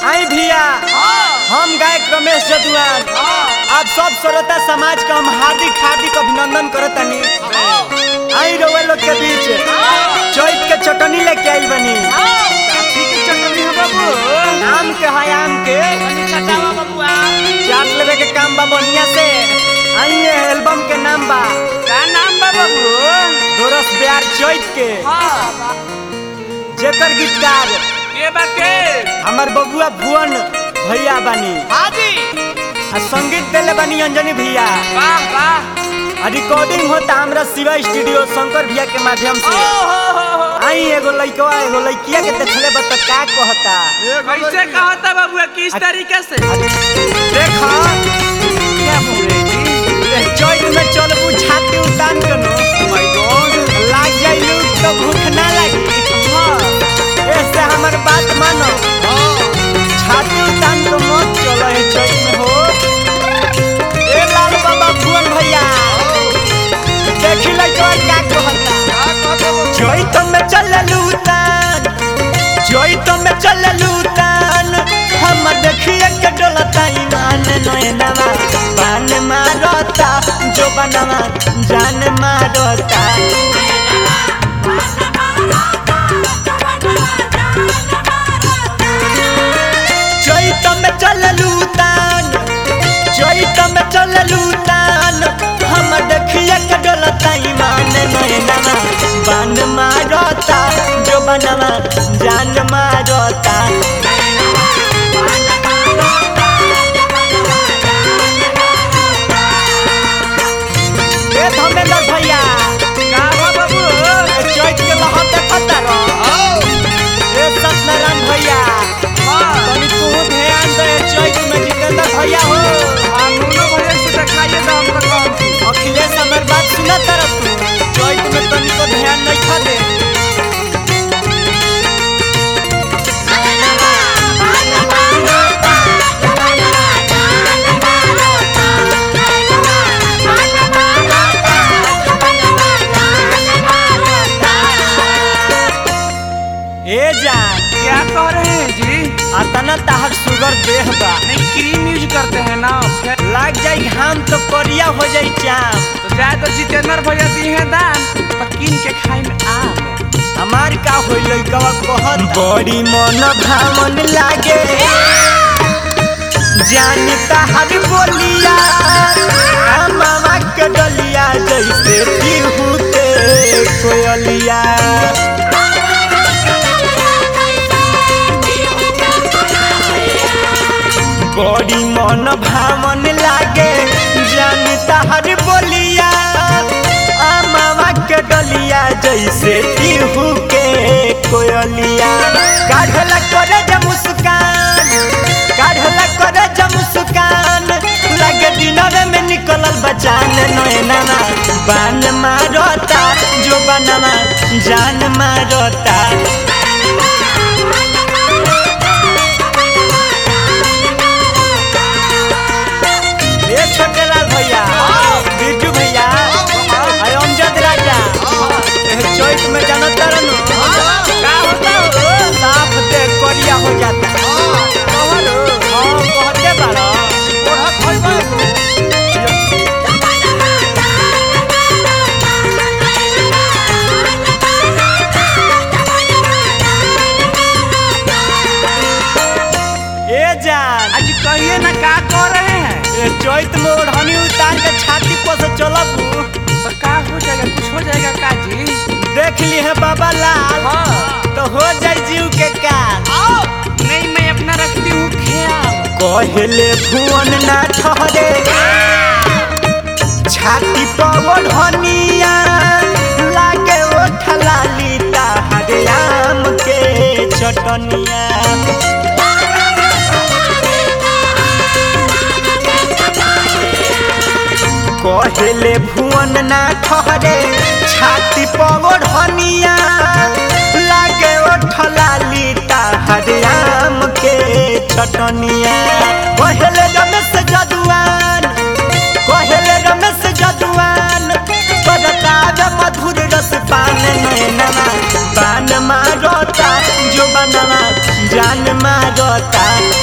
आई भैया हम गायक रमेश जदुआन आप सब श्रोता समाज का हम हार्दिक हार्दिक अभिनंदन करतनी आई रउआ लोग के बीच चैत के चटनी लेके आइल बनी आम के है आम के चाट लेवे के काम बा बढ़िया से आई ये एल्बम के नाम बा दोरस प्यार चैत के जेकर गीतकार हमर बबुआ भुवन भैया बानी आ संगीत देले बानी अंजनी भैया आ रिकॉर्डिंग होता हमरा शिवा स्टूडियो शंकर भैया के माध्यम से आई एगो लइकवा एगो लइकिया के देखले बा त का कहता कैसे कहता बाबू किस तरीके से देख क्या बोल रहे जी चैत में चलबू छाती उतान के नो लाग जाइलू तो भूख ना लगी ऐसे हमर बात मानो छाती उतान के मत चलो है चैत में हो ए लाल बाबा भुवन भैया देखी लइकवा का कहता चैत में चललू तान चैत में चललू तान हम देखिए के डोलता ईमान नयनवा पान मारता जो बनवा जान मारता चैत में चललू तान चैत में चललू तान हम देखिए के डोलता ईमान नयनवा बान मारता जो बनवा जान मारता ए धर्मेंद्र भैया का हो बाबू ए चैत के लहर देखता रह ए सत्यनारायण भैया तनी तू ध्यान दे चैत में जितेंद्र भैया हो दोनों भैया से दिखाइए तो हम तो कम अखिलेश हमर बात सुना तरफ तू चैत में तनी को ध्यान नहीं खा दे ए जान क्या कह रहे हैं जी अतना तहर सुगर देह बा नहीं क्रीम यूज करते हैं ना फिर लाग जाई घाम तो करिया हो जाई चाम तो जाए तो जितेंद्र भैया दी है दान तो किन के खाई में आम है हमार का होई लइकवा कहत बड़ी मन भावन लागे जानता हर बोलिया आ मामा के डलिया जैसे पीहू के कोयलिया बड़ी मन भावन लागे जानता हर बोलिया आ मामा के डलिया जैसे पीहू के कोयलिया काढ़ला करे जा मुस्कान काढ़ला करे जा मुस्कान लगे दिनवे में निकलल बचान नैना बान मारता जो बनवा जान मारता ए छोटे लाल भैया बिरजू भैया अरे अमजद राजा ए चैत में जानत तरनु का होता हो साफ दे करिया हो जाता कहर हां कहते बाड़ा ओढ़ा खोल ए जान आज कहिए ना क्या कह रहे हैं ए चैत में ओढ़नी उतार के छाती पर से चलब तो का हो जाएगा कुछ हो जाएगा का जी देख ली है बाबा लाल हाँ। तो हो जाई जीव के काल नहीं मैं अपना रखती हूँ ख्याल कहले भुवन ना ठहरे छाती पर ओढ़निया लागे ओ ठलाली ताहरे आम के चटनिया कहले भुवन ना ठहरे छाती पर ओढ़निया लागे ओ ठलाली ताहरे आम के चटनिया कहले रमेश जदुआन कहले रमेश जदुआन बरताज मधुर रस पान नैनवा पान मारता जो बनवा जान मारता